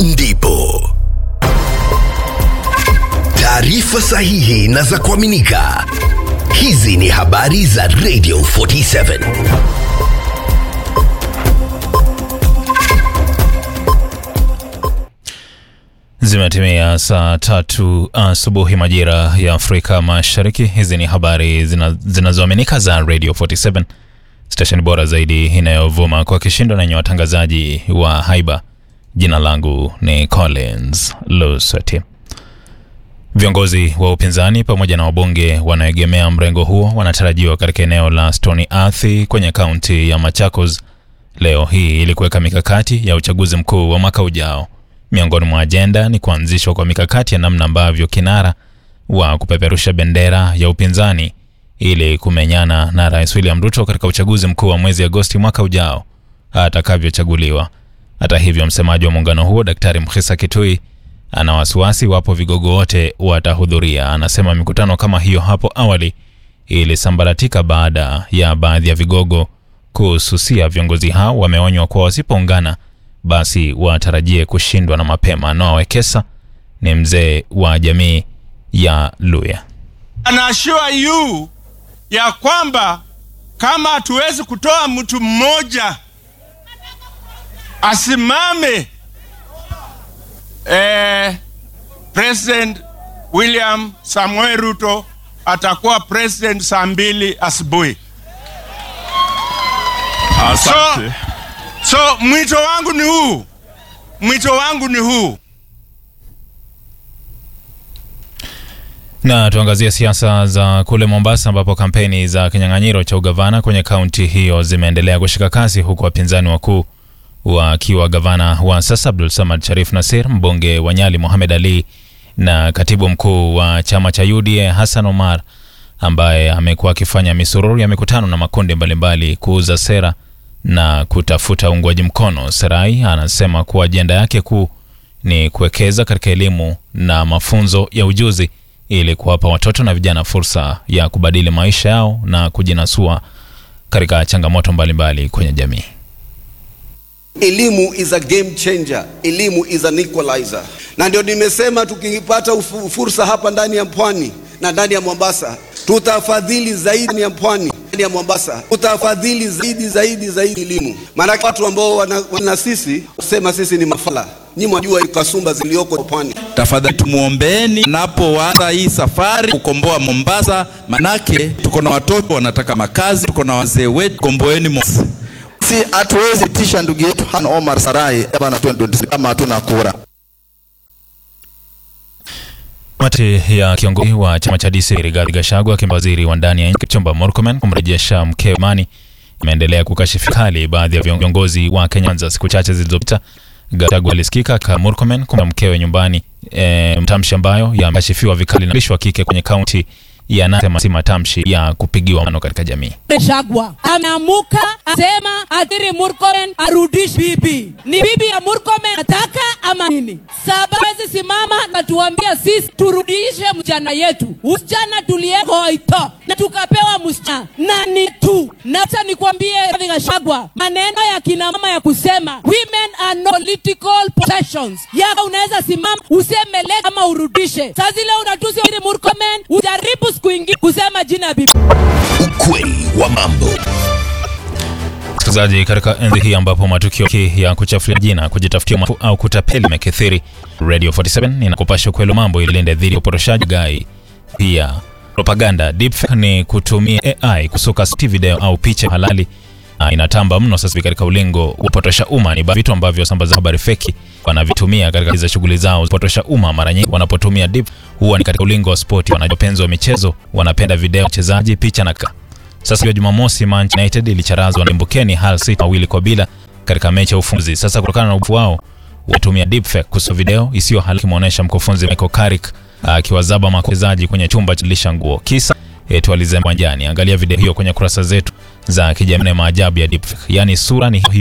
ndipo taarifa sahihi na za kuaminika. Hizi ni habari za Radio 47. Zimetimia saa tatu asubuhi majira ya Afrika Mashariki. Hizi ni habari zina- zinazoaminika za Radio 47, stesheni bora zaidi inayovuma kwa kishindo na yenye watangazaji wa haiba. Jina langu ni Collins Lusati. Viongozi wa upinzani pamoja na wabunge wanaoegemea mrengo huo wanatarajiwa katika eneo la Stony Athi kwenye kaunti ya Machakos leo hii ili kuweka mikakati ya uchaguzi mkuu wa mwaka ujao. Miongoni mwa ajenda ni kuanzishwa kwa mikakati ya namna ambavyo kinara wa kupeperusha bendera ya upinzani ili kumenyana na Rais William Ruto katika uchaguzi mkuu wa mwezi Agosti mwaka ujao atakavyochaguliwa. Hata hivyo, msemaji wa muungano huo Daktari Mkhisa Kitui ana wasiwasi wapo vigogo wote watahudhuria. Anasema mikutano kama hiyo hapo awali ilisambaratika baada ya baadhi ya vigogo kususia. Viongozi hao wameonywa kuwa wasipoungana basi watarajie kushindwa na mapema. Noah Wekesa ni mzee wa jamii ya Luya. And assure you ya kwamba kama hatuwezi kutoa mtu mmoja asimame eh, President William Samuel Ruto atakuwa president saa mbili asubuhi. So, so mwito wangu ni huu, mwito wangu ni huu. Na tuangazie siasa za kule Mombasa ambapo kampeni za kinyang'anyiro cha ugavana kwenye kaunti hiyo zimeendelea kushika kasi huku wapinzani wakuu wakiwa gavana wa sasa Abdul Samad Sharif Nasir, mbunge wa Nyali Mohamed Ali na katibu mkuu wa chama cha UDA Hassan Omar ambaye amekuwa akifanya misururu ya mikutano na makundi mbalimbali kuuza sera na kutafuta uungwaji mkono. Serai anasema kuwa ajenda yake kuu ni kuwekeza katika elimu na mafunzo ya ujuzi ili kuwapa watoto na vijana fursa ya kubadili maisha yao na kujinasua katika changamoto mbalimbali kwenye jamii. Elimu is a game changer. Elimu is an equalizer. Na ndio nimesema tukipata ufu- fursa hapa ndani ya pwani na ndani ya Mombasa, tutafadhili zaidi ya pwani ndani ya Mombasa, tutafadhili zaidi zaidi zaidi elimu. Maana watu ambao wana, wana sisi kusema sisi ni mafala, nyinyi mwajua kasumba zilioko pwani. Tafadhali tumuombeeni napoanza hii safari kukomboa Mombasa, manake tuko na watoto wanataka makazi, tuko na wazee wetu, komboeni Mombasa. si hatuwezi tisha ndugu yetu Han Omar Sarai bana 2026 kama hatuna kura. Kamati ya kiongozi wa chama cha DC Rigathi Gachagua akimpa waziri wa ndani ya nchi Kipchumba Murkomen kumrejesha mkewe Imani imeendelea kukashifu kali baadhi ya viongozi wa Kenya. Kwanza siku chache zilizopita, Gachagua alisikika ka Murkomen kumpa mkewe nyumbani, e, mtamshi ambayo yamekashifiwa vikali na mwandishi wa kike kwenye kaunti ya Nandi, si matamshi ya kupigiwa mano katika jamii. Gachagua ameamuka asema Adhiri Murkomen arudishi bibi. Ni bibi ya Murkomen nataka ama nini? Saba wezi simama na tuambia sisi turudishe msichana yetu. Msichana tuliyeko ito na tukapewa msichana na ni tu. Na sasa nikwambie Rigathi Gachagua, maneno ya kina mama ya kusema women are not political possessions. Yaka unaweza simama useme le ama urudishe. Sasa zile unatusi Adhiri Murkomen ujaribu siku ingine kusema jina ya bibi. Ukweli wa mambo. Msikilizaji, katika enzi hii ambapo matukio ya kuchafulia jina, kujitafutia maarufu au kutapeli yamekithiri, Radio 47 inakupasha ukweli wa mambo ili ilinde dhidi ya upotoshaji gai. Pia propaganda deepfake ni kutumia AI kusuka sauti, video au picha halali na inatamba mno sasa hivi katika ulingo wa kupotosha umma. Ni baadhi ya vitu ambavyo wasambaza habari feki wanavitumia katika za shughuli zao za kupotosha umma. Mara nyingi wanapotumia deep huwa ni katika ulingo wa spoti. Wanapenzi wa michezo wanapenda video, wachezaji, picha na ka sasa hiyo Jumamosi, Manchester United ilicharazwa na Mbukeni Hull City mawili kwa bila katika mechi ya ufunguzi. Sasa kutokana na ufu wao watumia deepfake kusa video isiyo halali kimuonesha mkufunzi Michael Carrick akiwazaba machezaji kwenye chumba cha lisha nguo, kisa eti walizema uwanjani. Angalia video hiyo kwenye kurasa zetu za kijamii. Maajabu ya deepfake, yaani sura ni hiyo